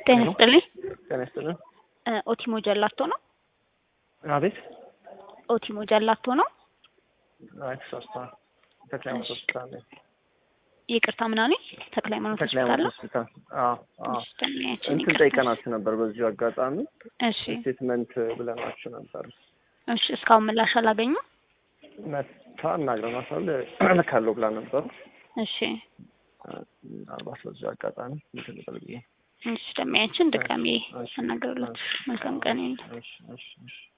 ጤና ይስጥልኝ። ጤና ይስጥልን። እ ኦቲሞ ጀላቶ ነው? አቤት። ኦቲሞ ጀላቶ ነው? አይ ተሳስተዋል። ተክለ ሃይማኖት ሆስፒታል ነኝ። ይቅርታ ምናምን ተክለ ሃይማኖት ተክለ ሆስፒታል ሃይማኖት ነው? ሆስፒታል። አዎ አዎ። እሺ፣ ደንበኛችን እንትን ይቅርታ። ጠይቀናችሁ ነበር በዚሁ አጋጣሚ እሺ ስቴትመንት ብለናችሁ ነበር። እሺ፣ እስካሁን ምላሽ አላገኙም? መታ እናግረናታል እልካለሁ ብላ ነበር። እሺ ምናልባት በዚሁ አጋጣሚ እንትን ልበል ብዬ እሺ፣ ደንበኛችን ድጋሜ እሺ፣ አናግረውላችሁ። መልካም ቀን ይሁን። እሺ እሺ እሺ